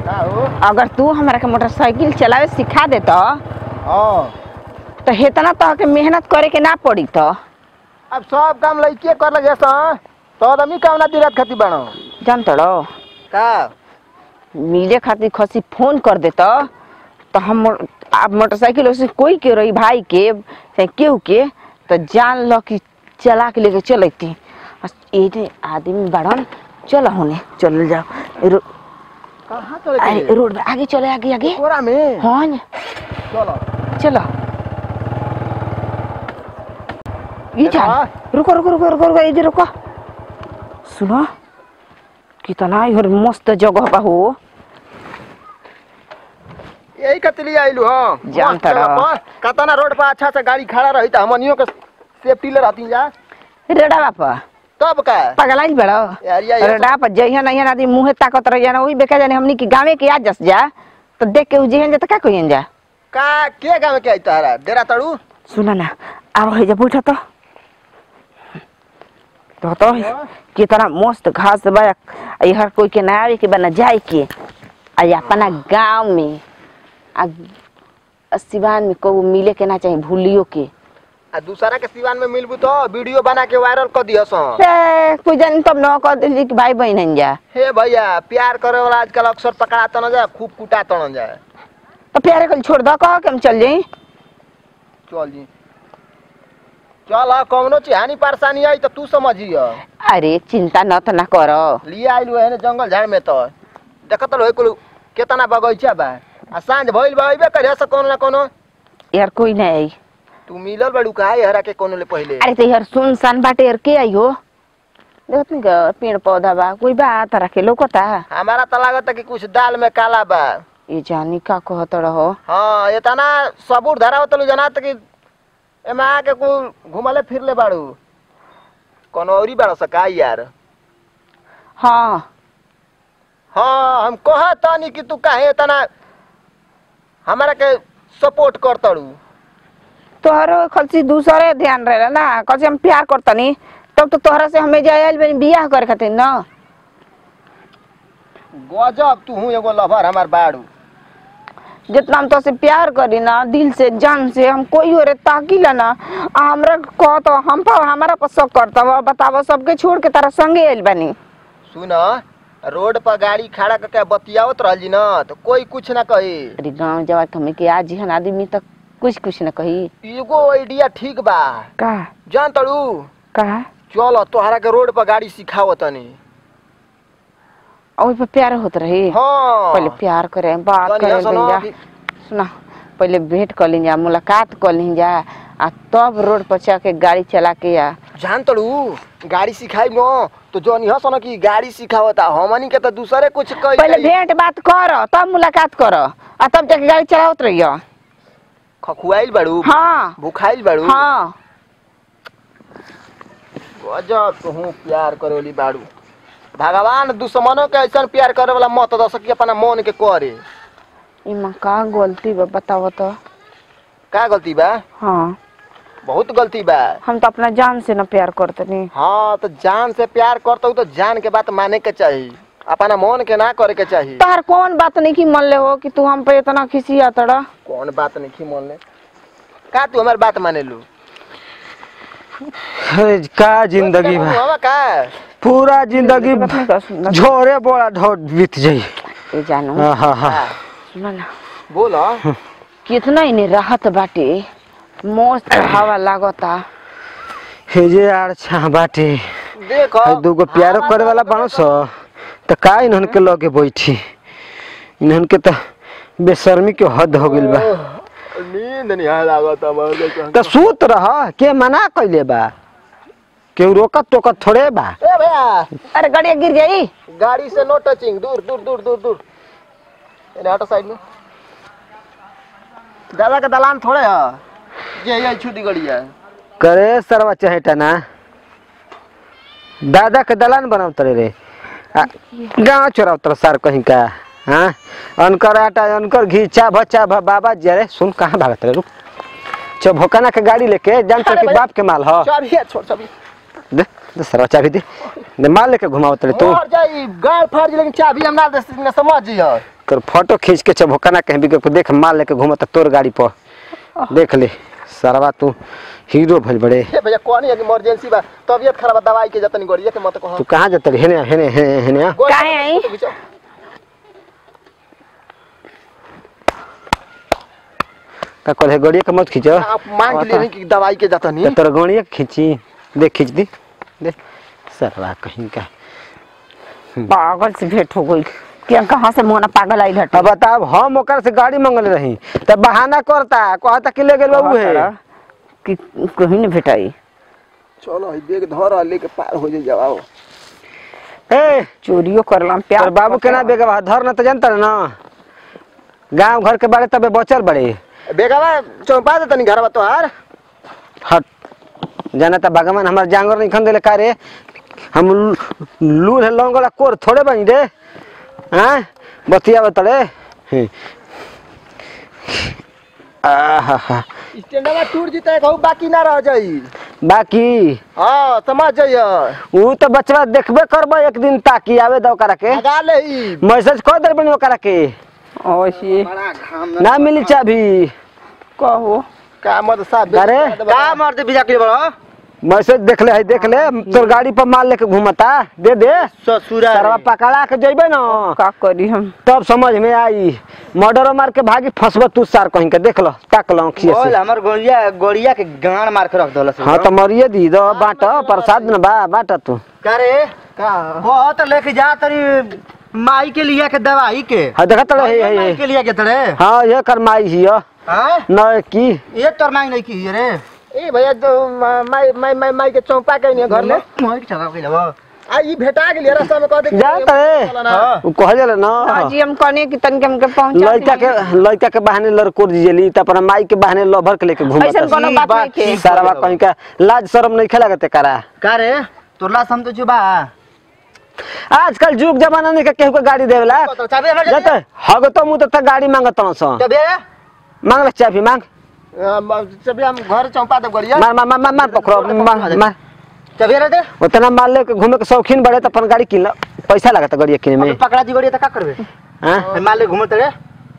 का हो अगर तू हमरा के मोटरसाइकिल चलावे सिखा दे तो हाँ तो हेतना तो के मेहनत करे के ना पड़ी तो अब सब काम लड़के कर लगे सा तो आदमी काम ना दिरत खाती बनो जान तड़ो का मिले खातिर खसी फोन कर दे तो तो हम मो- आप मोटरसाइकिल उसे कोई के रही भाई के चाहे केहू के तो जान लो कि चला के लेके चलती ये आदमी बड़न चलो होने चल जाओ रो, कहाँ चले अरे के रोड में आगे चले आगे आगे कोरा में हाँ न, चलो चलो ये देखा? जान रुको रुको रुको रुको रुको इधर रुको सुनो कितना इधर मस्त जगह बा हो यही कतली आइलू हाँ जान मस्त तड़ा। जगह पर। कतना रोड पर अच्छा से गाड़ी खड़ा रही तो हमनियों के सेफ्टी ले रहती जा रेडा बापा तब का पगलाइल बड़ो यार ये रेडा पर जइहन अइहन आदमी मुंहे ताकत रह जाना वही बेका जाने हमनी के गावे के आ जस जा तो देख के उजेहन जा तो का कहियन जा का के गाँव के आई तारा डेरा तड़ू सुना ना आरो है जा बैठा तो तो तो कितना मस्त घास बा आ हर कोई के ना आवे के बना जाए के आ ये अपना गांव में आ आ सिवान में को मिले के ना चाहिए भूलियो के आ दूसरा के सिवान में मिलबू तो वीडियो बना के वायरल कर दियो सो ए, कोई जान तब न कर दे कि भाई बहन हन जा हे भैया प्यार करे वाला आजकल अक्सर पकड़ा न जाए खूब कुटा न जाए तो प्यारे कल छोड़ दो कहो कि हम चल जाई चल जी चल आ कौनो चीज हानि परेशानी आई तो तू समझियो अरे चिंता न तो ना करो लिए आइलू है जंगल झाड़ में तो देखत लो कुल केतना बगैचा बा आ सांझ भइल बा अइबे करे से कोनो ना कोनो यार कोई नहीं आई तू मिलल बड़ू काहे हरा के कोनो ले पहिले अरे तो यार सुनसान बाटे यार के आई हो देखत नहीं का पेड़ पौधा बा कोई बा तरह के लोकता हमारा तो लागत कि कुछ दाल में काला बा ये जानी का कहत रहो हाँ इतना सबूर धरा होतलू जनात कि एमे आके कुल घुमले फिरले बाड़ू कोनो औरी बाड़ सका यार हाँ हाँ हम कह तानी कि तू काहे इतना हमारा के सपोर्ट करतड़ू तोहरो खलसी दूसरे ध्यान रहेला ना कल हम प्यार करतनी तब तो तोहरा से हमें जायल बनी बियाह करे खातिर ना गजब तू हूँ एगो लवर हमार बाड़ू जितना हम तोसे प्यार करी ना दिल से जान से हम कोई ओरे ताकीला ना आ हमरा कह तो हम पर हमारा पर शक करता बतावो सबके छोड़ के तारा संगे आइल बानी सुन रोड पर गाड़ी खड़ा करके बतियावत रहल जी ना तो कोई कुछ ना कही अरे गाँव जवा हमें के आज हन आदमी तक कुछ कुछ न कही एगो आइडिया ठीक बा का जान तड़ू का चल तोहरा के रोड पर गाड़ी सिखावत तनी ओइ पर प्यार होत रही हाँ पहले प्यार करे बात तनी करे हंसो ना, भैया कि- सुना पहले भेंट कर लीजा मुलाकात कर लीजा आ तब रोड पर चढ़ के गाड़ी चला के आ जान तड़ू गाड़ी सिखाई न तो जौन हंस न कि गाड़ी सिखावता हमनी के तो दूसरे कुछ कही पहले भेंट बात कर तब मुलाकात कर आ तब जाके गाड़ी चलावत रहियो खखुआइल बाड़ू हाँ भुखाइल बाड़ू हाँ गजब तू प्यार करोली बाड़ू भगवान दुश्मनों के ऐसा प्यार करे वाला मत दस कि अपना मन के करे इमा का गलती बा बताओ तो का गलती बा हाँ बहुत गलती बा हम तो अपना जान से न प्यार करतनी हाँ तो जान से प्यार करता हूँ तो जान के बात माने के चाहिए अपना मन के ना करे के चाहिए तोहर कौन बात नहीं की मन ले हो कि तू हम पे इतना खिसी तड़ा कौन बात नहीं की मन ले का तू हमारी बात माने लू अरे का जिंदगी बा हवा का पूरा जिंदगी झोरे बोला ढो बीत जाई ए जानू हाँ हाँ हाँ सुना ना बोलो कितना इने राहत बाटे मस्त हवा लागता हे जे यार छा बाटे देखो है दूगो प्यारो करे वाला बाणो सो त का इन्हन के लगे बैठी इन्हन के त बेशर्मी के हद हो गइल बा नींद नहीं आ लागत हमारे त सूत रह के मना कइले बा केहू रोकत टोकत थोड़े बा ए भैया अरे गाड़ी गिर जाई गाड़ी से नो टचिंग दूर दूर दूर दूर दूर ये हटो साइड में दादा का दलान थोड़े है ये ये छुटी गड़ी है करे सरवा चहेटा ना दादा के दलान बनाव तरे रे आ, गाँव चोराव तर सर कहीं का हाँ अनकर आटा अनकर घी चा भच्चा भ बाबा जरे सुन कहाँ भागत रे रुक चो भोकाना के गाड़ी लेके जान तो कि बाप के माल ह चाबी है छोड़ चाबी दे दे सरवा चाबी दे दे माल लेके घुमाओ तड़े तू मर जाई गाड़ फाड़ जी लेकिन चाबी हम ना दे न समझ जी तोर फोटो खींच के चबोका ना कहीं भी के देख माल लेके घुमाता तोर गाड़ी पर देख ले सरवा तू हीरो भइल बड़े हे भैया कौन है कि इमरजेंसी बा तबियत खराब बा दवाई के जतनी गोड़िया के मत कहो तू कहाँ जाता हेने हेने हेने हेने आ? काहे आई? का कहले गड़िया के मत खींचो आप मांग के लिए कि दवाई के जतनी तो तोर गड़िया के खींची देख खींच दी दे सरवा कहीं का पागल से भेंट हो गई क्या कहाँ से मोना पागल आई घट अब बताब हम ओकर से गाड़ी मंगल रही तब बहाना करता कहता कि ले गेल बाबू है कि कहीं नहीं भेटाई चलो ई बैग धर लेके पार हो जाई जाओ ए चोरियो करला प्यार तोर बाबू केना बेगवा धर न तो जानता ना गांव घर के बारे तबे बचल बड़े बेगवा चौपा दे तनी घरवा तोहार हट जाना त भगवान हमार जांगर नहीं खन देले का रे हम लूर है लौंगला कोर थोड़े बनी रे हाँ बतिया बतड़े आहा स्टैंडवा टूट जीते कहू बाकी ना रह जाई बाकी हां समझ जाइए ऊ तो बचवा देखबे करबो एक दिन ताकि आवे दो करा के लगा ले ई मैसेज कर दे बनी करा के ओसी बड़ा घाम ना मिली चाबी कहो का मत साहब अरे, का मारते बिजा के बड़ा मैसेज देख ले है देख ले तोर गाड़ी पर माल लेके घूमता दे दे ससुरा सरवा पकड़ा के जइबे ना का करी हम तब समझ में आई मर्डर मार के भागी फंसब तू सार कहीं के देख लो ताक लो खिए बोल से हमर गोड़िया गोड़िया के गाड़ मार के रख दलस हाँ तो मरिए दी दो बाट प्रसाद न बा बाट तू का रे का बहुत लेके जा तरी माई के लिए के दवाई के हाँ देखा तड़े है है माई है के लिए के तड़े हाँ ये कर माई हियो हां न की ये तोर मांग नहीं की रे ए भैया जो माई माई माई माई के चौपा के नहीं घर ले मोई के चला के लेबो आ ई भेटा गेलिए रास्ता में कह दे जा तड़े हां उ कह जले न जी हम कहने कि तन के हमके पहुंचा लड़का के लड़का के बहाने लड़कोर दिजेली त अपन माई के बहाने लभर के लेके घूमत ऐसा कोनो बात नहीं के सारा कहीं का लाज शरम नहीं खेला करते करा का रे तोर ला सम तो जुबा आजकल जुग जमाना नहीं के केहू के गाड़ी देवेला तो चाबी हमर जाते हग तो मुंह तक गाड़ी मांगत सन चाबी मांग ले चाबी मांग जब हम घर चौपा दे गड़िया मार मार मार मार मार पकड़ो मार मार चाबी रे दे उतना माल लेके घूमे के शौकीन बड़े तो अपन गाड़ी किन लो पैसा लगता गाड़ी किने में पकड़ा दी गोड़िया त का करबे हाँ? माल ले घूमत रे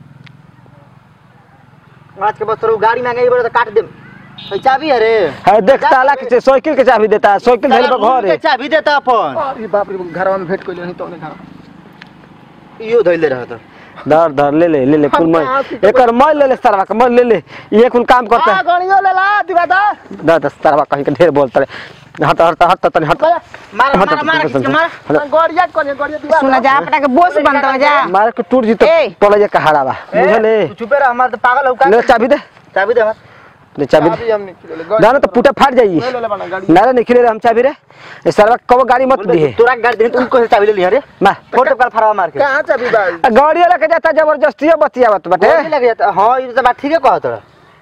आज के बस गाड़ी मांगे बड़े तो काट दे तो चाबी है रे है देख ताला के साइकिल के चाबी देता है साइकिल धैल पर घर के है चाबी देता अपन अरे बाप रे घरवा में भेंट कइले नहीं तो घर इयो धइले रहत धर धर ले ले ले ले कुल हम मैं कहाँ सीखे एक और मैं ले ले सरवा का मैं ले ले ये कुल काम करता आ है गड़ियो ले ला दिवा दा दा दस सरवा कहीं के ढेर बोलता है हट हट हट तनी हट मार हट, मार हट, मार हट, किसके हट, मार हट। गड़िया कोने गड़िया दिवा सुना जा अपना के बोस बनता जा मार के टूट जी तो ए! पड़ जा हड़ा बा बुझले तू चुपे रह हमार तो पागल हो का ले चाबी दे चाबी दे हमार ले चाबी चाबी दे हम निकले ले ना ना तो पुटा फाट जाई ले ले बना गाड़ी ना रे निकले रे हम चाबी रे ये सरवा कब गाड़ी मत दी है तोरा गाड़ी दे तू को चाबी ले लिया रे मार फोटो कॉल फरवा मार के कहां चाबी बा गाड़ी लेके जाता जबरदस्ती बतियावत बाटे गोली लग जाता हां ये तो बात ठीक है कहा तोरा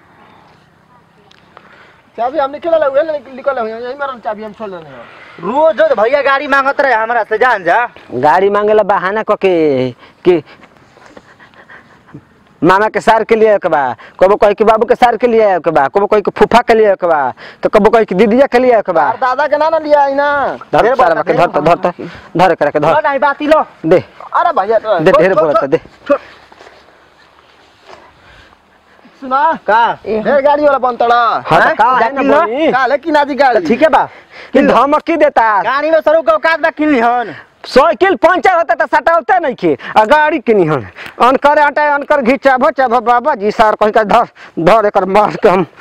चाबी हम निकले ले उहे निकल ले यही मारन चाबी हम छोड़ लेने रोज रोज भैया गाड़ी मांगत रहे हमरा से जान जा गाड़ी मांगेला बहाना क के कि मामा के सार के लिए के बा कबो कहे कि बाबू के सार के लिए के बा कबो कहे कि फूफा के लिए के बा तो कबो कहे कि दीदिया के लिए के बा और दादा के ना ना लिया आई ना धर ढेर सारा बोलता, के धर तो धर तो धर करे के लो धर नहीं बात लो दे अरे भैया दे ढेर बोलता दे सुना का ढेर गाड़ी वाला बनतड़ा हाँ हैं? तो का है ना जाती लो? बोली का लेकिन आजी गाड़ी ठीक है बा कि धमकी देता गाड़ी में सरू का औकात बा किन हन साइकिल पंचर होता तो सटावते नहीं के आ गाड़ी किनी हन अनकर आटा अनकर घिचा भचा बाबा जी सार कहीं का धर धर एकर मार के हम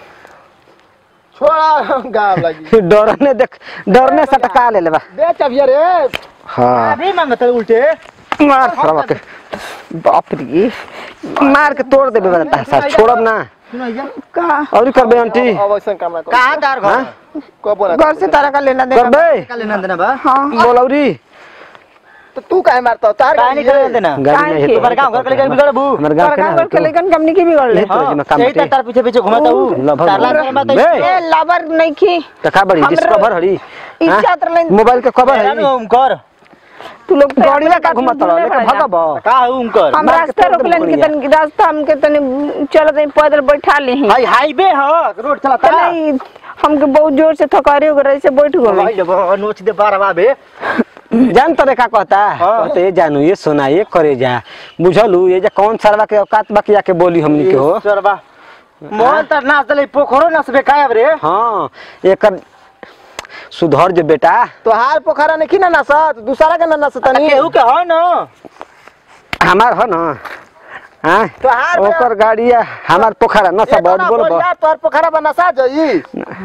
छोड़ा गाव लगी डरने देख डरने सटका ले लेबा दे चाबी रे हाँ अभी मांगत है उल्टे मार सरवा के बाप रे मार के तोड़ देबे बता सार छोड़ब ना सुनाइया का और करबे आंटी अब ऐसा काम ना कर कहां तार घर को बोला घर से तारा का लेना देना करबे का लेना देना बा हाँ बोलौरी तो तू काहे मारता तार काहे गाड़ी नहीं है। करे देना गाड़ी नहीं है काहे तुम्हारे गांव घर के लेकर बिगड़ बू हमर गांव के तारा ना घर के लेकिन कंपनी की बिगड़ ले यही तो में काम सही बाटे। तार पीछे पीछे घुमाता हूं लगभग तारला लगभग। नहीं बात बे। ए लवर नहीं की तो का बड़ी हमरे- डिस्कवर हरी इच्छा तर लेन मोबाइल के कवर हैरान है हो कर तू लोग तो गाड़ी अपने का बात में घुमत रहो भूले लेकिन पड़ जा। भगब का हूं कर हम मार के रास्ता तोड़ रोक दे लेन के बढ़िया। तन रास्ता हमके तनी चलत नहीं पैदल बैठा ले हाई हाईवे ह रोड चला तो नहीं हमके बहुत जोर से थकारे हो गए से बैठ गए भाई जब नोच दे बारवा बे जान तरे का कहता हाँ। कहते ये जानू ये सोना ये करे जा बुझलू ये जा कौन सरवा के औकात बाकी आके बोली हमनी के हो सरबा मोहन तर नाच दले पोखरो नाच बे कायब रे हाँ एकर सुधर जे बेटा तोहार पोखरा नहीं ना नसत दूसरा के ना नसतनी केहू के हो न हमार हो ना हाँ तोहार बे- ओकर गाड़ी है हमार पोखरा न सब बोल बोल तोहार पोखरा बा नसा जई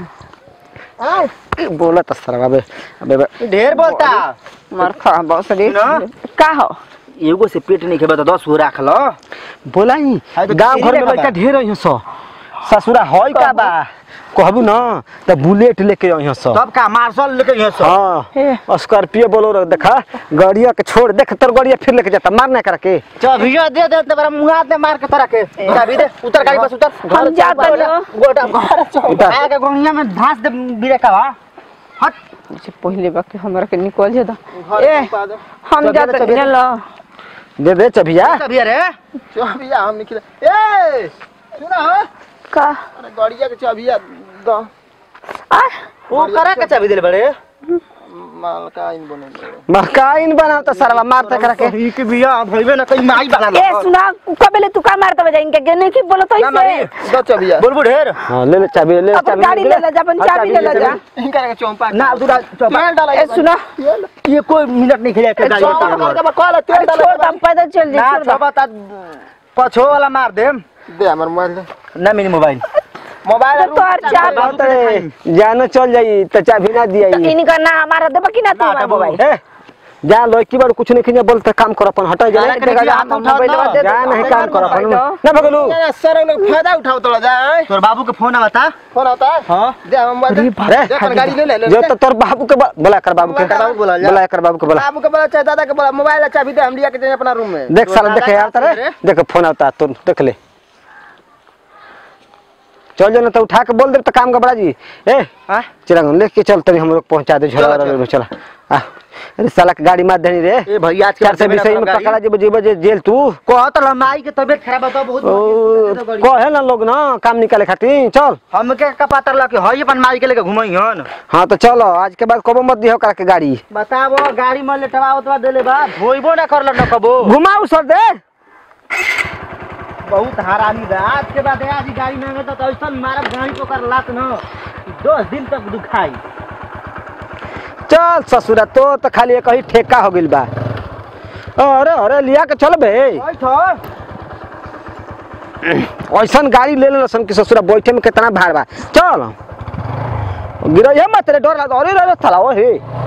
हाँ बोलत सरवा बे अबे बे ढेर बोलता मार खा बहुत सरी ना? का हो एगो से पेट नहीं खेबे तो दस गो राख लो बोला ही हाँ, तो गांव घर में तेरे लड़का बता। ढेर है सो ससुरा होय का बा कहबू ना त बुलेट लेके आई सो तब का मार्शल लेके यहाँ से हे। हाँ स्कॉर्पियो बोलो देखा गाड़िया के छोड़ देख तोर गाड़िया फिर लेके जाता मारना करा के चाबिया दे दे ते बड़ा मुंगा दे मार के तरह के चाबी दे उतर गाड़ी बस उतर हम जाते हो गोटा घर उतर। आके गोनिया में धास दे बिरे का बा हट से पहले बाकी हमरा के निकल जे दा घर ए पा दे। हम चबिया जाते दे, चबिया दे। चलो दे दे चबिया चाबी रे चाबिया हम निकले ए सुना हो का अरे गाड़िया के चाबिया द आ वो करा के चाबी दे बड़े माल का इन बने मकाइन बनाओ त सरवा मारते करा के ई के बिया भइबे ना कहीं माई बना ए सुना कबेले तू का मारता बजा इनके गने की बोलो तो ना मारी इसे दो चाबिया बोल बोल ढेर हाँ ले ले चाबी ले ले अपन चाबी गाड़ी ले ले जा अपन हाँ, चाबी ले ले जा इनका के चौंपा ना दूरा चौपा तेल डाला ए सुना ये कोई मिनट नहीं खेले के गाड़ी चौंपा के करके कॉल तेल अरे डाला छोड़ दम पैदल चल ना जा छोड़ चौपा ता पछो वाला मार दे दे हमर मोबाइल दे ना मेरी मोबाइल मोबाइल तो तोहर चाबी बात रे जानो चल जाई त चाबी ना दिया तो इनका ना हमारा देबा कि ना तू हमारा मोबाइल ए जा लो की बार कुछ नहीं खिया बोलते काम कर अपन हटा जा अरे कने हाथ उठा मोबाइल ना। दे जा नहीं काम कर अपन मोबाइल ना भगलू सर लोग फायदा उठाओ तोड़ा जा तोर बाबू के फोन आवता फोन आता है हां दे हम मोबाइल दे अरे दे अपन गाड़ी ले ले ले जो तो तोर बाबू के बो- बोला कर बाबू के बोला कर बाबू बोला जा। बोला कर बाबू के बोला बाबू के बोला चाहे दादा के बोला मोबाइल चाबी दे हम लिया के जाए अपना रूम में देख साला दादा देखे का यार तारे रे। देख फोन आता तो देख ले चल जो ना तो उठा के बोल दे तो काम गबड़ा जी ए हां चिराग लेके चल तनी हम लोग पहुंचा दे झोला चलो, वाला चला आ अरे साला के गाड़ी मार देनी रे ए भैया आज के चार से बीस में पकड़ा जे बजे बजे जेल तू कहत ल माई के तबीयत खराब बता बहुत ओ कहे ना लोग ना काम निकाले खातिर चल हमके का पता लग के हई अपन माई के लेके घुमई हन हाँ तो चलो आज के बाद कबो मत दिहो करा के गाड़ी बताबो गाड़ी में लेटवावत बा देले बा धोइबो ना करल न कबो घुमाऊ सर दे बहुत हरामी बा आज के बाद आज ही गाड़ी मांगे तो ऐसन मारब गाड़ी पकड़ लात न दस दिन तक दुखाई चल ससुरा तो तो खाली एक ही ठेका हो गइल बा अरे अरे लिया के चल बे बैठ ऐसन गाड़ी ले ले सन कि ससुरा बैठे में कितना भाड़ बा चल गिरैया मत रे डर लगा अरे रे रे थला ओ हे